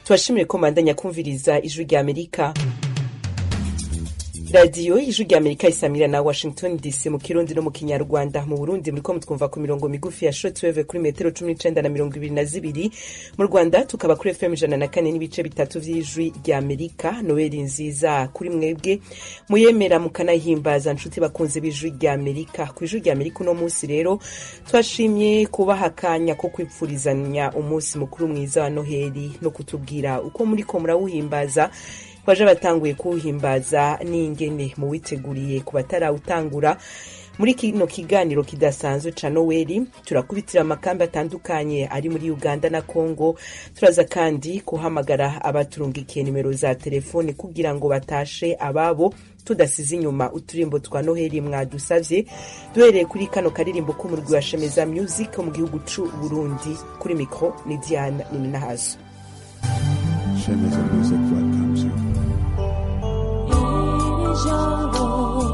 tubashimire ko mandanya kumviriza ijwi rya amerika radiyo ijwi rya amerika isamira na washington dc mu kirundi no mu kinyarwanda mu burundi muriko mutwumva ku mirongo migufi ya shortwave kuri metero cumi n'icenda na mirongo ibiri na zibiri mu rwanda tukaba kuri fm ijana na kane n'ibice bitatu vy'ijwi rya amerika noweli nziza kuri mwebwe muyemera mukanahimbaza nshuti bakunze b'ijwi rya amerika ku ijwi rya amerika uno munsi rero twashimye kubaha akanya ko kwipfurizanya umunsi mukuru mwiza wa noheli no kutubwira uko muriko murawuhimbaza baje batanguye kuwuhimbaza n'ingene muwiteguriye ku batarawutangura muri kino kiganiro kidasanzwe ca noweli turakubitira amakambi atandukanye ari muri uganda na congo turaza kandi kuhamagara abaturungikiye nimero za telefoni kugira ngo batashe ababo tudasize inyuma uturimbo twa noheli mwadusavye duhereye kuri kano karirimbo k'umurwi wa shemeza music mu gihugu c'u burundi kuri mikro ni diana niminahazo Shemeza Music welcomes you. ijambo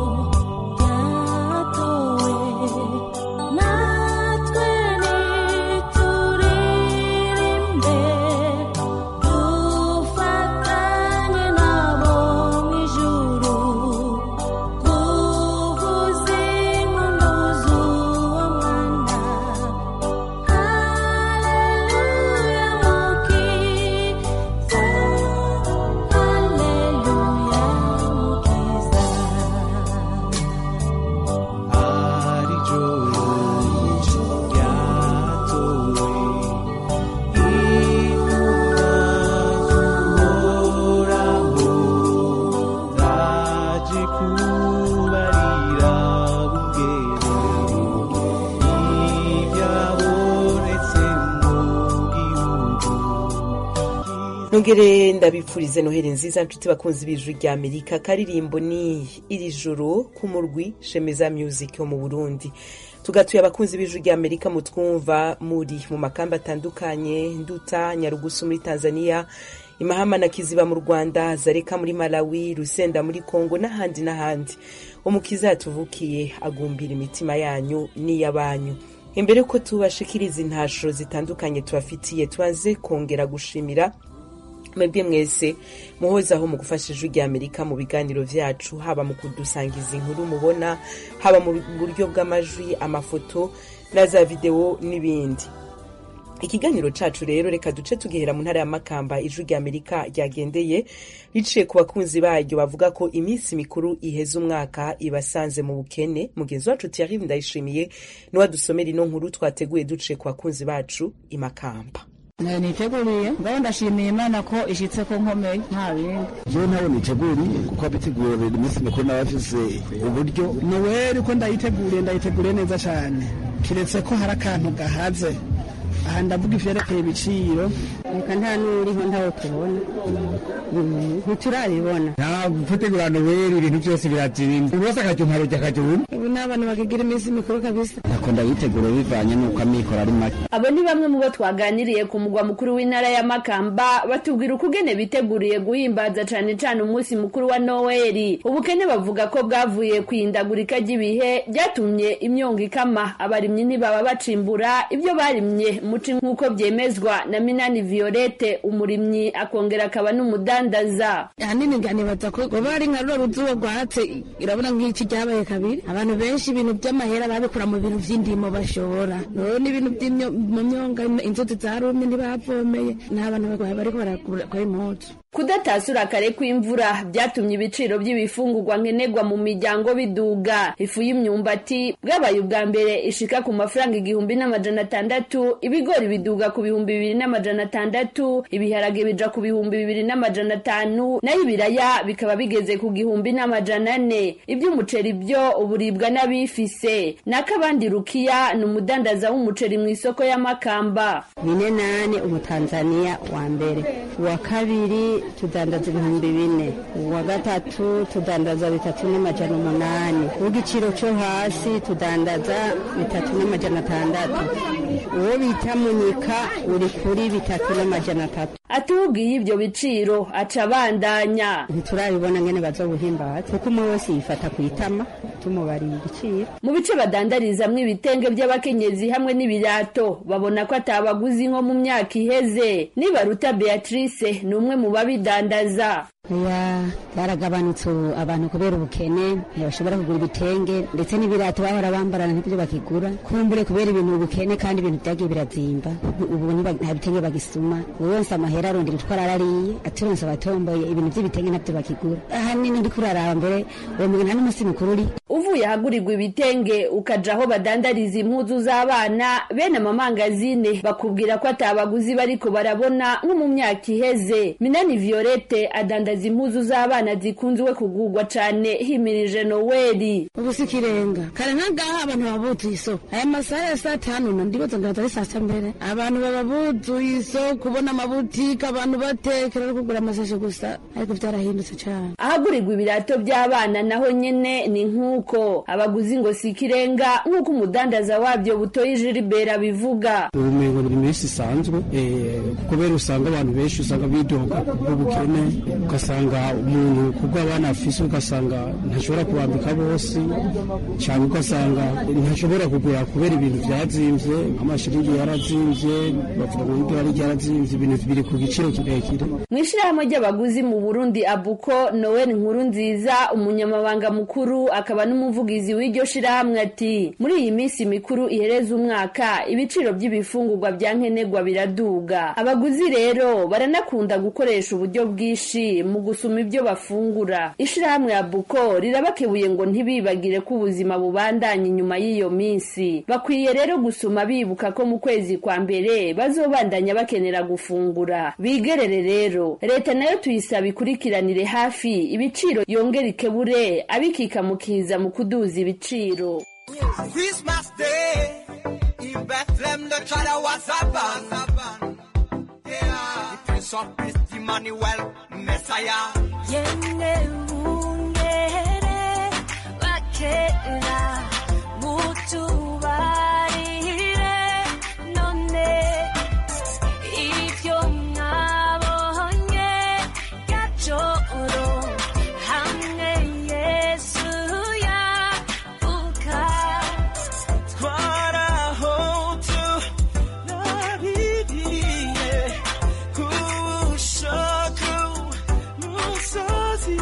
ryatowe natwe nituririmbe dufatanye nabo mu ijuru kuvuza impundu z'uwo mwana haleluya mukiza haleluya mukiza ari joro ryatowe intumwa z'uhoraho zaje kubarira bungere ibyabonetse mu gihugu nongere ndabipfurize noheli nziza nshuti bakunzi b'ijwi rya amerika karirimbo ni iri joro k'umurwi shemeza music wo mu burundi tugatuye abakunzi b'ijwi rya amerika mutwumva muri mu makambi atandukanye nduta nyarugusu muri tanzania imahama na kiziba mu rwanda zareka muri malawi rusenda muri congo n'ahandi n'ahandi umukiza yatuvukiye agumbira imitima yanyu n'iy'abanyu imbere ko tubashikiriza intasho zitandukanye tubafitiye tubaze kongera gushimira mwebwe mwese muhozaho mu gufasha ijwi rya amerika mu biganiro vyacu haba mu kudusangiza inkuru mubona haba mu buryo bw'amajwi amafoto na za videwo n'ibindi ikiganiro cacu rero reka duce tugihera mu ntara ya makamba ijwi rya amerika ryagendeye riciye ku bakunzi baryo bavuga ko iminsi mikuru iheza umwaka ibasanze mu bukene mugenzi wacu thierry ndayishimiye niwe adusomera ino nkuru twateguye duciye ku bakunzi bacu i makamba niteguriye ngaho ndashimiye imana ko ishitse ko nkomeye nta bindi jewe ntawe niteguriye kuko abitegura buri minsi mikuru n'abafise uburyo noweli ko ndayiteguriye ndayiteguriye neza cyane kiretse ko hari akantu gahaze aha ndavuga ivyerekeye ibiciro reka nta n'uriho ntawe tubona ntiturabibona nta gutegura noweli ibintu byose birazimba buri wese akajya umparujya akajya uwundi ubu ni abantu bakigira iminsi mikuru kabisa ntako ndayitegura bivanye n'uko amikoro ari make abo ni bamwe mu bo twaganiriye ku mugwa mukuru w'intara ya makamba batubwira ukugene biteguriye guhimbaza cane cane umunsi mukuru wa noweli ubukene bavuga ko bwavuye ku ihindagurika ry'ibihe ryatumye imyongo ikama abarimyi ntibaba bacimbura ibyo barimye muci nk'uko byemezwa na minani violette umurimyi akongera akaba n'umudandaza ahanini nganibaza ko goba ari nka rura ruzuba rwatse irabona nk'iki ryabaye kabiri abantu benshi ibintu by'amahera babikura mu bintu vy'indimo bashora rero n'ibintu by'imyo- mu myonga inzuzi zarumye ntibavomeye nta bantu bariko barakora impuzu kudatasura kare kw'imvura byatumye ibiciro by'ibifungurwa nkenerwa mu miryango biduga ifu y'imyumbati bwabaye ubwa mbere ishika ku mafaranga igihumbi n'amajana atandatu ibigori biduga ku bihumbi bibiri n'amajana atandatu ibiharage bija ku bihumbi bibiri n'amajana atanu nayo ibiraya bikaba bigeze ku gihumbi n'amajana ane iby'umuceri byo uburibwa n'abifise n'akabandi rukiya ni umudandaza w'umuceri mu isoko y'amakamba bine nane umutanzaniya wa mbere uwa kabiri tudandaza ibihumbi bine uwa gatatu tudandaza bitatu n'amajana umunani uw'igiciro cyo hasi tudandaza bitatu n'amajana atandatu uwo bita munyika uri kuri bitatu n'amajana atatu atubwiye ibyo biciro aca abandanya ntiturabibona ngene bazobuhimbaza kuko umwe wese yifata ku itama tumubariye igiciro mu bice badandarizamwo ibitenge by'abakenyezi hamwe n'ibirato babona ko atabaguzi nko mu myaka iheze nibaruta beatrice ni umwe mu babidandaza ya byaragabanutse ubu abantu kubera ubukene ntibashobora kugura ibitenge ndetse n'ibirato bahora bambarana ntibyo bakigura kumbure kubera ibintu ubukene kandi ibintu byagiye birazimba ubu niba- nta bitenge bagisuma buri wese amahera arondera utwo arariye aturonse abatomboye ibintu by'ibitenge ntabyo bakigura ahanini ndi kuraraba mbere uwo muntu nta n'umunsi mukuru uri uvuye ahagurirwa ibitenge ukaja aho badandariza impuzu z'abana bene amamangazine bakubwira ko atabaguzi bariko barabona nko mu myaka iheze minani violette adandaza impuzu z'abana zikunzwe kugurwa cane himirije noweli ubu si ikirenga kare nk'agaha abantu baba buzuye isoko aya masaha ya saa tanu na ndibaza ngo atari saa sita mbere abantu baba buzuye isoko kubona amabutike abantu batekera no kugura amasashe gusa ariko byarahindutse cyane ahagurirwa ibirato by'abana naho nyene ni nk'uko abaguzi ngo si ikirenga nk'uko umudandaza wabyo butoyi jilibera bivuga ubumengo ni iminsi isanzwe eh, kubera usanga abantu benshi usanga bidoga kubw'ubukene ugasanga umuntu kubwo abana afise ugasanga ntashobora kubambika bose cyangwa ugasanga ntashobora kugura kubera ibintu byazimvye nk'amashiringi yarazimvye bavuga ngo idolari ryarazimvye ibintu biri ku giciro kirekire mu ishyirahamwe ry'abaguzi mu burundi abuko noel nkuru nziza umunyamabanga mukuru akaba n'umuvugizi w'iryo shirahamwe ati muri iyi minsi mikuru ihereza umwaka ibiciro by'ibifungurwa bya nkenerwa biraduga abaguzi rero baranakunda gukoresha uburyo bwinshi mu gusuma ibyo bafungura ishirahamwe abuko rirabakebuye ngo ntibibagire ko ubuzima bubandanya inyuma y'iyo minsi bakwiye rero gusuma bibuka ko mu kwezi kwa mbere bazobandanya bakenera gufungura bigerere rero leta nayo tuyisaba ikurikiranire hafi ibiciro yongera ikebure abikikamukiza mu kuduza ibiciro Christmas Day in Bethlehem, the child was born. Yeah, the Prince of Peace, Emmanuel, Messiah. yemwe bungere bakera mutubarire none ibyo mwabonye gacoro hamwe yesu yavuka twarahotu nabiriye kubushoku musozi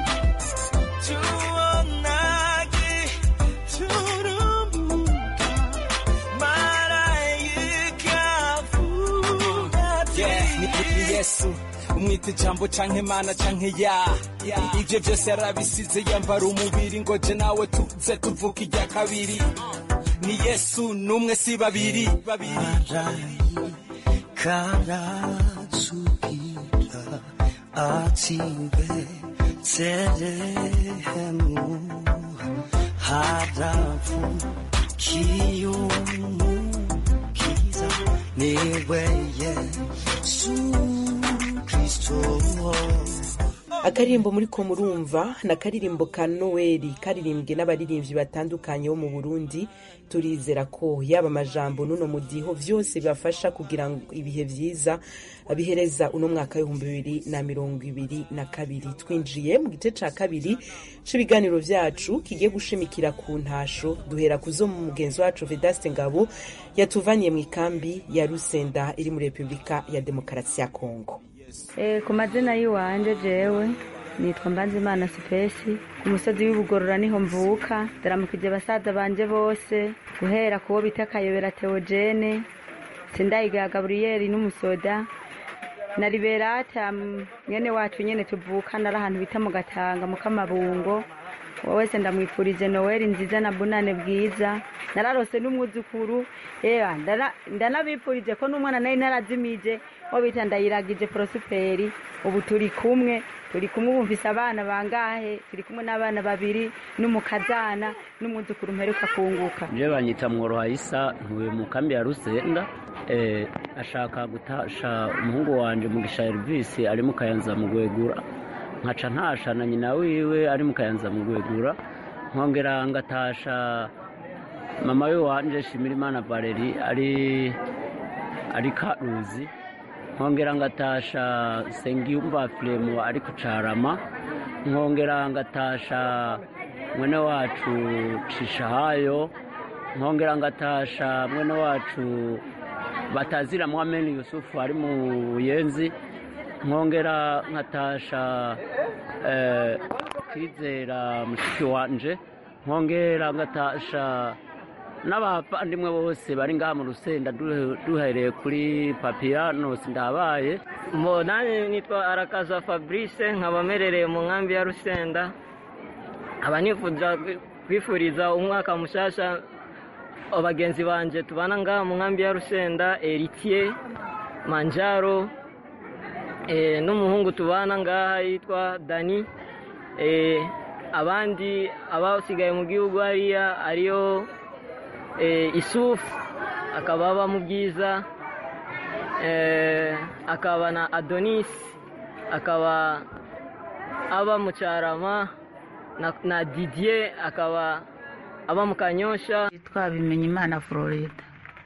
tuonage turumbuka marayika vuga Yeah, ni kuri yesu umwita ijambo canke mana canke ya ivyo vyose yarabisize yambara umubiri ngo je nawe tuze tuvuka irya kabiri ni yesu n'umwe si babiri karasubira ati betelehemu haravukiye umukiza niwe yesu kristo akaririmbo muri ko murumva ni akaririmbo ka noweli karirimbwe n'abaririmbyi batandukanye bo mu burundi turizera ko yaba amajambo n'uno mudiho byose bibafasha kugira ngo ibihe byiza bihereza uno mwaka w'ibihumbi bibiri na mirongo ibiri na kabiri twinjiye mu gice cya kabiri cy'ibiganiro byacu kigiye gushimikira ku ntasho duhera ku zo mu mugenzi wacu vedaste ngabo yatuvaniye mu ikambi ya rusenda iri muri repubulika ya demokarasi ya kongo Eh, ku mazina y'iwanje jewe nitwa mbanzimana sipesi ku musozi w'ibugorora niho mvuka ndaramukije basaza banje bose guhera kuwo bita kayobera teogene sindayiga gaburiyeri n'umusoda na liberata mm, mwene wacu nyene tuvuka nari ahantu bita mu gatanga mu kamabungo uwo wese ndamwifurije noweli nziza na bunane bwiza nararose n'umwuzukuru ewa ndana- ndanabifurije ko n'umwana nari narazimije wo bita ndayiragije porosiperi ubu turi kumwe turi kumwe bumvise abana bangahe turi kumwe n'abana babiri n'umukazana n'umwuzukuru mperuka kunguka je banyita mworohayisa ntuye mu kambi ya rusenda eh, ashaka gutasha umuhungu wanje mugisha elvis ari mu kayanza mu gwegura nkaca ntasha na nyina wiwe ari mu kayanza mu gwegura nkongera ngatasha mama we wanje shimirimana valeri ari ari karuzi nkongera ngatasha sengiyumva filemu ari kucarama nkongera ngatasha mwene wacu cishahayo nkongera ngatasha mwene wacu batazira mwameni yusufu ari mu buyenzi nkongera nkatasha eh, kwizera mushiki wanje nkongera ngatasha n'abavandimwe bose bari ngaha mu rusenda duhe- duhereye kuri papiyanos ndabaye mbo nanjye nitwa arakaza fabrice nkaba mperereye mu nkambi ya rusenda nkaba nifuza kwi- kwifuriza umwaka mushasha abagenzi banje tubana ngaha mu nkambi ya rusenda eritiye manjaro eh, n'umuhungu tubana ngaha yitwa dani eh, abandi abasigaye mu gihugu hariya ariyo eh, isufu akaba aba mu byiza eh, akaba na adonis akaba aba mu cyarama na, na didier akaba aba mu kanyosha yitwa bimenyimana florida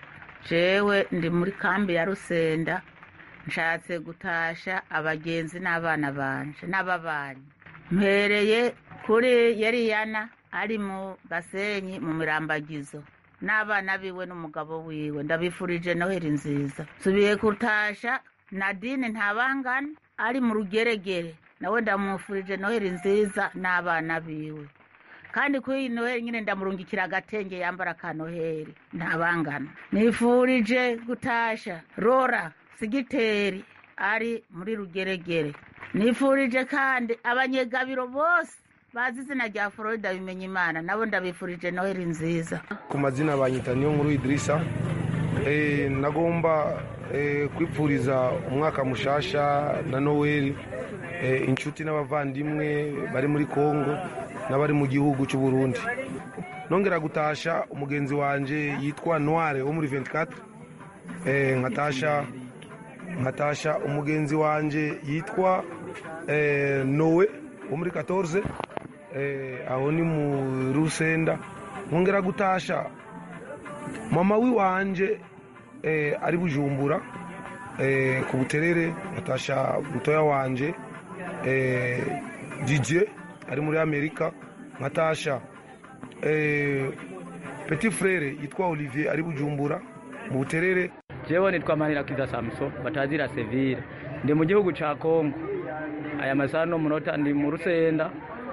jewe ndi muri kambi ya rusenda nshatse gutasha abagenzi n'abana banje n'ababanyi mpereye kuri yeriyana ari mu gasenyi mu mirambagizo n'abana biwe n'umugabo wiwe ndabifurije noheri nziza nsubiye gutasha nadine ntabangana ari mu rugeregere nawe ndamufurije noheri nziza n'abana biwe kandi kuri iyi noheri nyine ndamurungikira agatenge yambara ka noheri ntabangana nifurije gutasha rora sigiteri ari muri rugeregere nifurije kandi abanyegabiro bose bazi izina rya florida bimenya imana nabo ndabifurije noheri nziza ku mazina banyita niyo nkuru idirisa Eh, nagomba eh, kwipfuriza umwaka mushasha na noweli eh, inshuti n'abavandimwe bari muri kongo n'abari mu gihugu cy'u burundi nongera gutasha umugenzi wanje yitwa noire wo muri 24 eh, nkatasha nkatasha umugenzi wanje yitwa eh, nowe wo muri 14 eh, aho ni mu rusenda nkongera gutasha mama wiwanje eh, ari bujumbura eh, ku buterere natasha mutoya wanje eh, dj ari muri amerika nkatasha eh, petit frere yitwa olivier ari bujumbura mu buterere jewe nitwa manirakiza samson batazira sevire ndi mu gihugu ca kongo aya masaha no munota ndi mu rusenda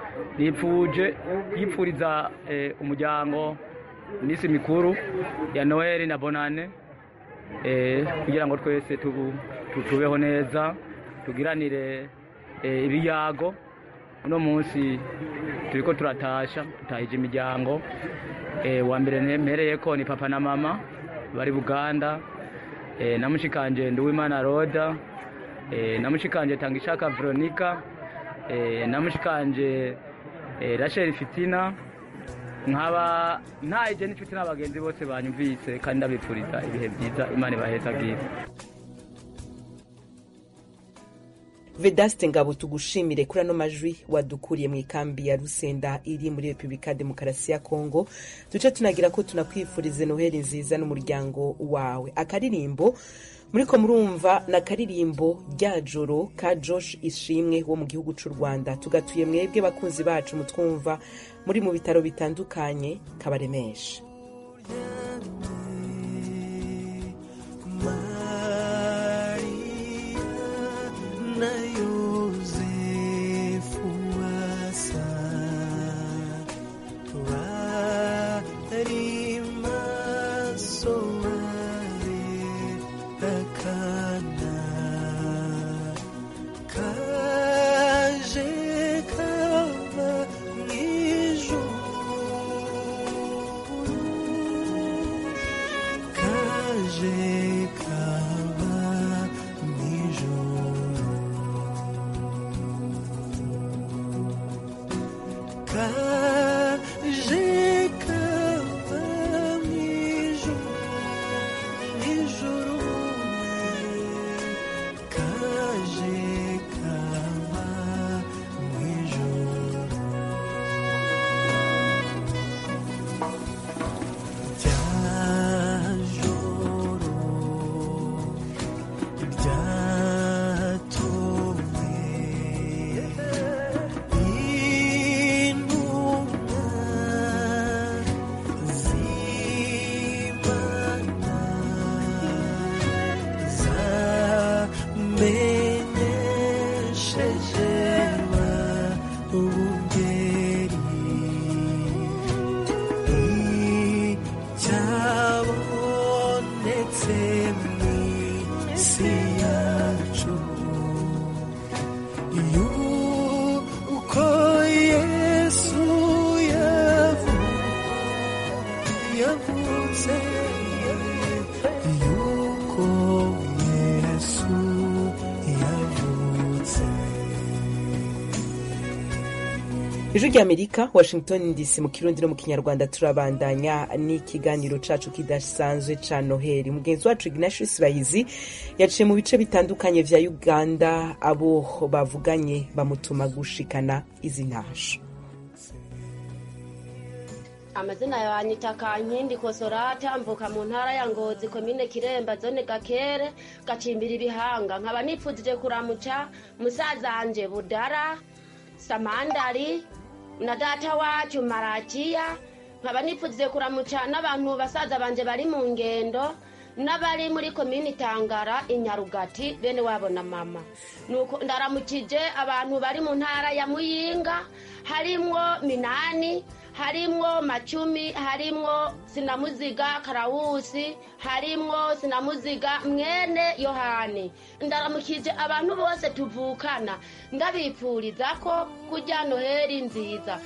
nipfuje yipfuriza eh, umuryango misi mikuru ya noheli na bonane eh, kugira ngo twese tubu- tu- tubeho neza tugiranire eh, ibiyago uno munsi turiko turatasha tutahije imiryango eh, wa mbere nempereyeko ni papa na mama bari buganda eh, na mushikanje nduwimana roda eh, na mushikanje tangishaka veronika eh, na mushikanje eh, rachel fitina nkaba ntahije n'inshuti n'abagenzi bose banyumvise kandi ndabipfuriza ibihe byiza imana ibaheza bwiza vedaste ngabo tugushimire kuri ano majwi wadukuriye mu ikambi ya rusenda iri muri repubulika ya demokarasi ya kongo duce tunagira ko tunakwifurize noheli nziza n'umuryango wawe akaririmbo muriko murumva na karirimbo rya joro ka josh ishimwe wo mu gihugu cy'u rwanda tugatuye mwebwe bakunzi bacu mutwumva muri mu bitaro bitandukanye kabaremesha na Yosefu asa bari maso barerekana kaje kava mu ijuru kaje kava mu ijuru yavuze yuko yesu yavutse ijwi ry'amerika washington dc mu kirundi no mu kinyarwanda turabandanya n'ikiganiro cacu kidasanzwe ca noheli mugenzi wacu ignatius bahizi yaciye mu bice bitandukanye vya uganda abo bavuganye bamutuma gushikana izi ntasho amazina yanyita kankindi kosorata mvuka mu ntara ya ngozi komine kiremba zone gakere gacimbira ibihanga nkaba nipfuzije kuramuca musazanje budara samandari na data wacu marakiya nkaba nipfuzije kuramuca n'abantu basaza banje bari mu ngendo n'abari muri komini tangara inyarugati bene wabo na mama nuko ndaramukije abantu bari mu ntara ya muyinga harimwo minani harimwo macumi harimwo sinamuziga karawusi harimwo sinamuziga mwene yohani ndaramukije abantu bose tuvukana ndabipfuriza ko kurya noheri nziza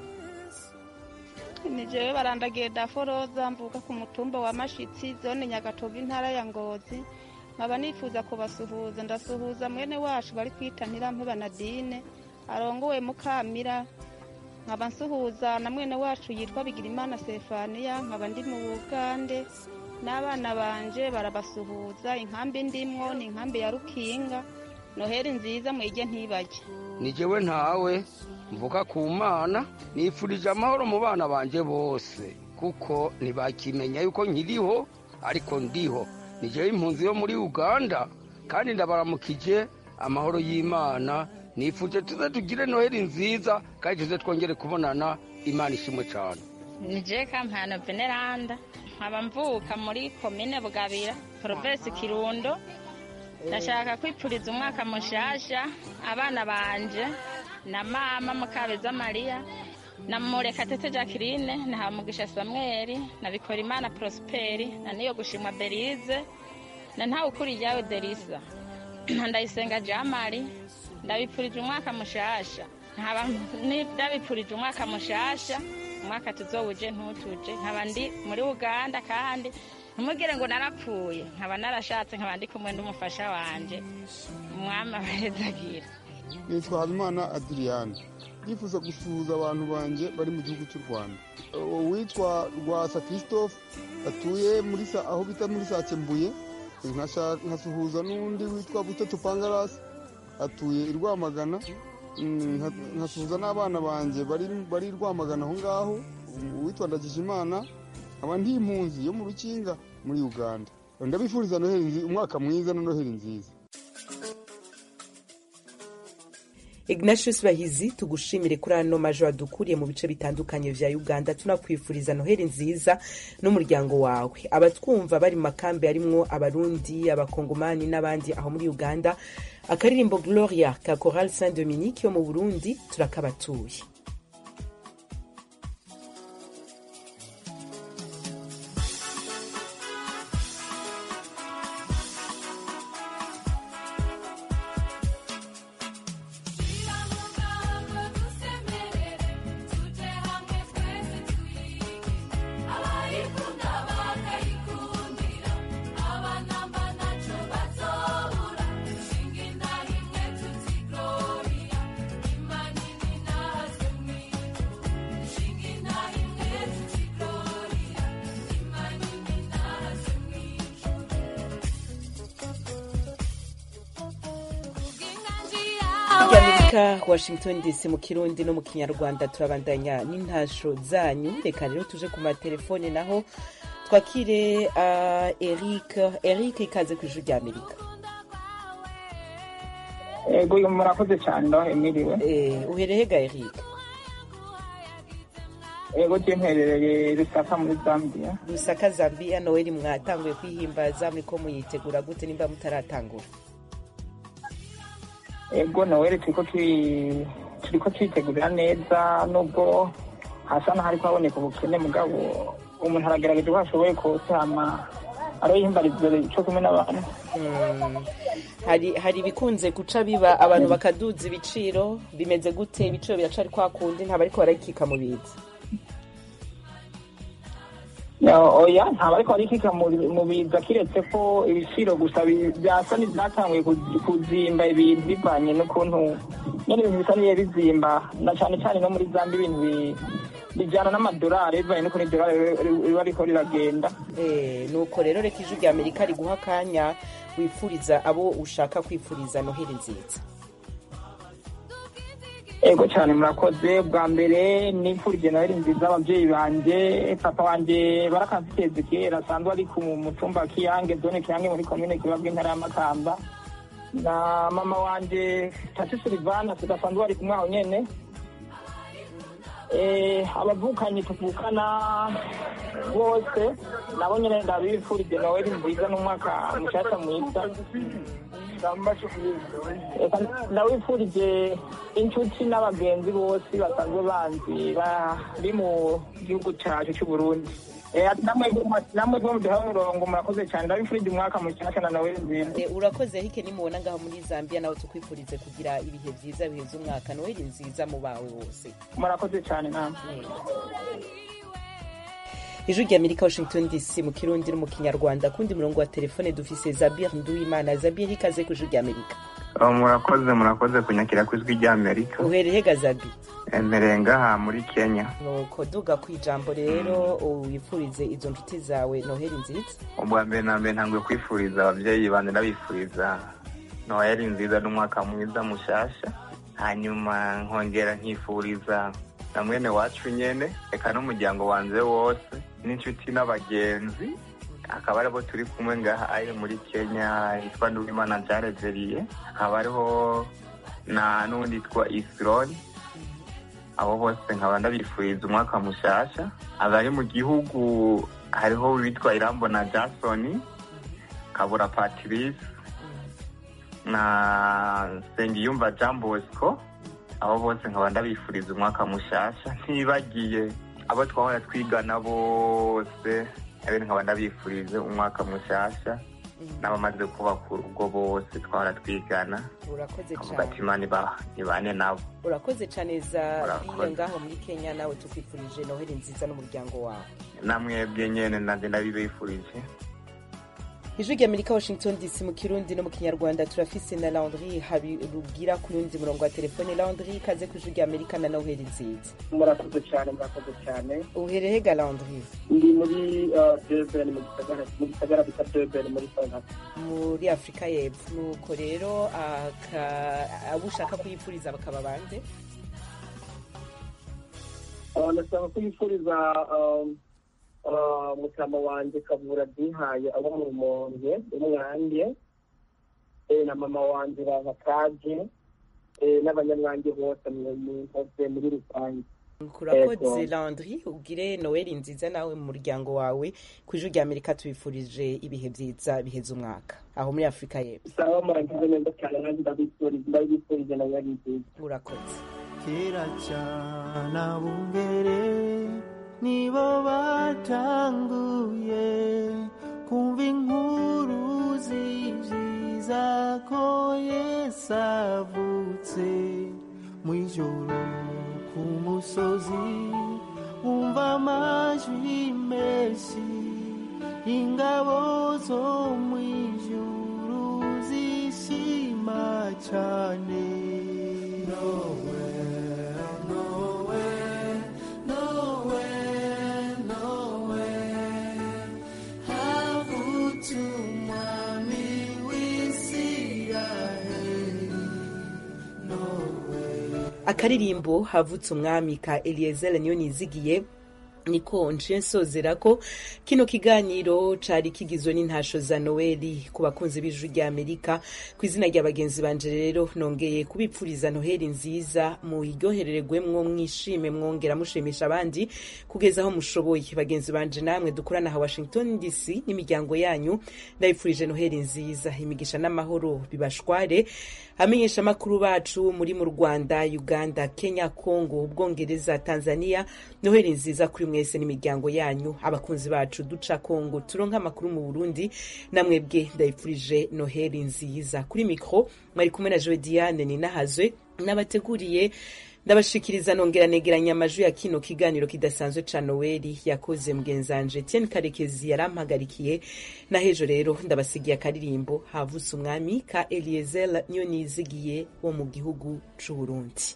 ni jewe barandagiye daforoza mvuka ku mutumba wa mashitsi zone nyagatovu intara ya ngozi nkaba nifuza kubasuhuza ndasuhuza mwene wacu bari kwita ntirampeba nadine arongowe mukamira nkaba nsuhuza na mwene wacu yitwa bigirimana sefaniya nkaba ndi mu bugande n'abana banje barabasuhuza inkambi ndimwo ni inkambi ya rukinga noheri nziza mwige ntibajye ni jewe ntawe mvuga ku mana nifurije amahoro mu bana banje bose kuko ntibakimenya yuko nkiriho ariko ndiho ni jewe impunzi yo muri uganda kandi ndabaramukije amahoro y'imana nifuje tuze tugire noheri nziza kandi tuze twongere kubonana imana ishimwe cyane ni je kampano veneranda nkaba mvuka muri komine bugabira provinsi kirundo ndashaka kwipfuriza umwaka mushasha abana banje na mama mukabeza mariya na murekatete jacqueline na hamugisha samweli na bikorimana prosperi na niyo gushimwa berize na ntawe ukuri ryawe derisa na ndayisenga jamari ndabipfurije umwaka mushasha nkaba ni- ndabipfurije umwaka mushasha umwaka tuzowuje ntutuje nkaba ndi muri uganda kandi ntimugire ngo narapfuye nkaba narashatse nkaba ndi kumwe n'umufasha wanje umwami abahezagira nitwa habimana adiriyani ndifuza gusuhuza abantu banjye bari mu gihugu cy'u rwanda uwitwa rwasa christophe atuye muri sa aho bita muri sakembuye nkasha- nkasuhuza n'undi witwa buteto pangarasi atuye i rwamagana Mm, nka- nkasuhuza n'abana banjye bari bari i rwamagana aho ngaho uwitwa ndagijimana nkaba ndi impunzi yo mu rukinga muri uganda ndabifuriza noheli nzi- umwaka mwiza na noheli nziza ignatius bahizi tugushimire kuri ano majo adukuriye mu bice bitandukanye vya uganda tunakwifuriza noheli nziza n'umuryango wawe abatwumva bari mu makambi arimwo abarundi abakongomani n'abandi aho muri uganda akaririmbo gloria ka coral saint dominique yo mu burundi turakabatuye ry'amerika washington dc mu kirundi no mu kinyarwanda turabandanya n'intasho zanyu reka rero tuje ku matelefone naho twakire uh, eric eric ikaze ku ijuru ry'amerika ego murakoze cyane ndaho emiriwe uhereye ga eric ego je mperereye rusaka muri zambia rusaka zambia noweli mwatanguye kwihimbaza muriko muyitegura gute nimba mutaratangura ego noweli turiko turi- turiko twitegurira neza nubwo hasa n'ahariko haboneka ubukene mugabo umuntu aragerageza uko ashoboye kose hama aroyihimbariza co kumwe n'abantu Mm. hari hari ibikunze guca biba abantu bakaduza ibiciro bimeze gute ibiciro biracari kwa kundi ntabwo ariko barakika mu biza No, oya ntabwo ariko arikika mu biza kiretse ko ibiciro gusa bi- byasa n'ibyatanguye ku- kuzimba ibintu bivanye n'ukuntu nyine ibintu bisa n'ibihe bizimba na cyane cyane no muri zambi ibintu bi- bijyana n'amadolari bivanye n'ukuntu idolari ri- riba riko riragenda Eh, nuko rero reka ijwi rya amerika riguha akanya wifuriza abo ushaka kwifuriza noheli nziza ego cyane murakoze bwa mbere nifurije noheli nziza ababyeyi banjye papa wanjye barakamfiteze kera asanzwe ari ku mutumba wa kiyange zone kiyange muri komine kibabwa intara y'amakamba na mama wanjye tati silivana tudasanzwe bari kumwe aho nyene Eh, abavukanyi tuvukana bose nabo nyene ndabifurije noheli nziza n'umwaka mushasha mwiza Eka ndawifurije inshuti n'abagenzi bose basanzwe banzi bari mu gihugu cyacu cy'u Burundi Eh, namwe namwe bwo muduha umurongo murakoze cyane ndabifurije umwaka mushasha na noheli nziza Eh, urakoze hike nimubona ngaho muri zambia nawe tukwifurize kugira ibihe byiza biheza umwaka noheli nziza mu bawe bose murakoze cyane namwe ijwi rya amerika washington dc mu kirundi no mu kinyarwanda kundi murongo wa telefone dufise zabir nduwimana zabir ikaze ku ijwi rya amerika Oh, murakoze murakoze kunyakira ku ijwi rya amerika uhereye ga zabi emereye ngaha muri kenya nuko duga ku ijambo rero wifurize izo nshuti zawe noheli nziza ubwa mbere na mbere ntabwo kwifuriza ababyeyi banjye ndabifuriza noheli nziza n'umwaka mwiza mushasha hanyuma nkongera nkifuriza na mwene wacu nyene reka n'umuryango wanjye wose n'inshuti n'abagenzi akaba aribo turi kumwe ngaha ari muri kenya yitwa nduwimana jareveriye hakaba hariho na n'undi yitwa isironi abo bose nkaba ndabifuriza umwaka mushasha abari mu gihugu hariho uwitwa irambona jason kabura patrice na nsengiyumva jean bosco abo bose nkaba ndabifuriza umwaka mushasha ntibagiye abo twahora twigana bose abene nkaba ndabifurije umwaka mushasha n'abamaze kubaka urugo bose twahora twigana urakoze avuga cyane ati imana iba- ibane nabo urakoze cyane za Urakoze. biye ngaho muri kenya nawe tukwifurije noheli nziza n'umuryango wawe namwebwe nyene nanje ndabibifurije ijwi rya amerika washington dc mu kirundi no mu kinyarwanda turafise na landry habirugira ku yundi murongo wa telefone landry ikaze ku ijwi rya amerika na noheli nziza murakoze cyane murakoze cyane uhereye ga landry ndi muri durban mu gisagara mu gisagara bita durban muri south africa muri afurika y'epfo nuko rero aka- abo ushaka kuyipfuriza bakaba bande Uh, ndashaka kwifuriza um, uh, mutama wanjye kabura dihaye abo mu rumonge umwange eh, na mama wanjye bavakaje eh, n'abanyamwange bose mu- mu- bose muri rusange kurakoze Ego. landry ugire noheli nziza nawe mu muryango wawe ku ijwi rya amerika tubifurije ibihe byiza biheza umwaka aho muri afurika y'epfo sawa muragize neza cyane nanjye ndabifuriza ndabifurije na nyari nziza urakoze kera cyane abungere nibo batanguye kumva inkuru z'ibyiza ko yesu avutse mu ijoro ku musozi wumva amajwi menshi ingabo zo mu ijuru zishima cyane Nowhere, nowhere, nowhere, nowhere. Havutse umwami w'Isiraheli. Nowhere. akaririmbo havutse umwami ka eliezer niyo nizigiye niko nce nsozera ko kino kiganiro cari kigizwe n'intasho za noeli ku bakunzi b'ijwi rya amerika ku izina rya bagenzi banje rero nongeye kubipfuriza noheli nziza muyiryoherererwemwo mwishime mwongera mushimisha abandi kugeza aho mushoboye bagenzi banje namwe dukorana aha washington dc n'imiryango yanyu ndabipfurije noheli nziza imigisha n'amahoro bibashware amenyesha amakuru bacu muri mu rwanda uganda kenya congo ubwongereza tanzania noheli nziza kuri mwese n'imiryango yanyu abakunzi bacu duca congo turonka amakuru mu burundi namwebwe ndabipfurije noheli nziza kuri mikro mwari kumwe na joe diane ninahazwe n'abateguriye ndabashikiriza nongera negeranya amajwi ya kino kiganiro kidasanzwe ca noweli yakoze mugenzanje tieni karekezi yarampagarikiye na hejo rero ndabasigiye akaririmbo havutse umwami ka eliezer niyo nizigiye wo mu gihugu c'uburundi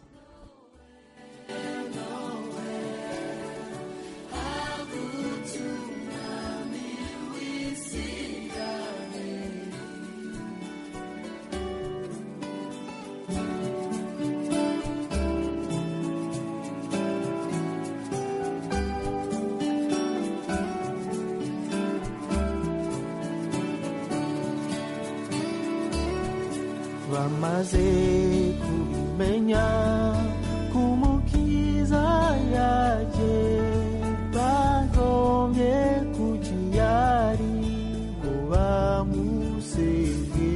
bamaze kubimenya kumukiza yaje bagombye kukiyari ngo bamusenge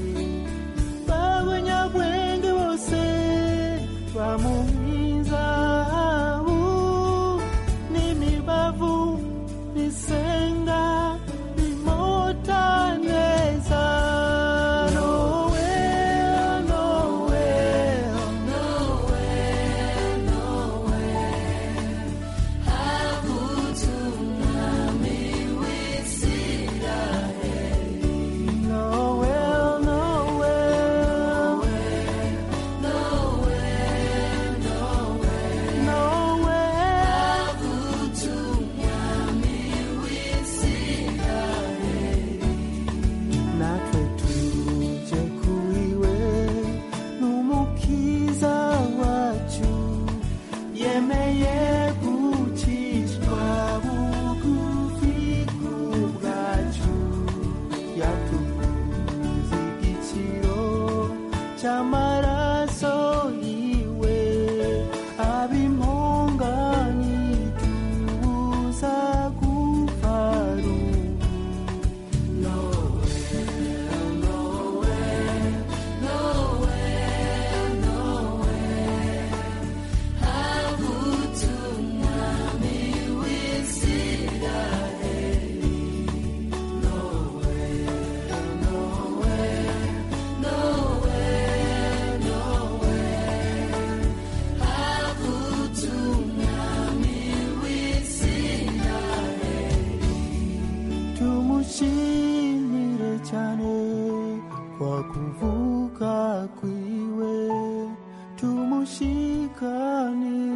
b'abanyabwenge bose bamuhizahabu n'imibavu bisenga bimota neza Noel, Noel, Noel, Noel. Havutse umwami w'Isiraheli. Noel, Noel, Noel, Noel, Noel. Havutse umwami w'Isiraheli. natwe tuje kuiwe n'umukiza wacu yemeye gucishwa bugufi bwacu yatuguze igiciro cy'amaraso yiwe ab'impongani tubuza gupfa rumwe tumushimire cyane kwa kuvuka kwiwe tumushikanire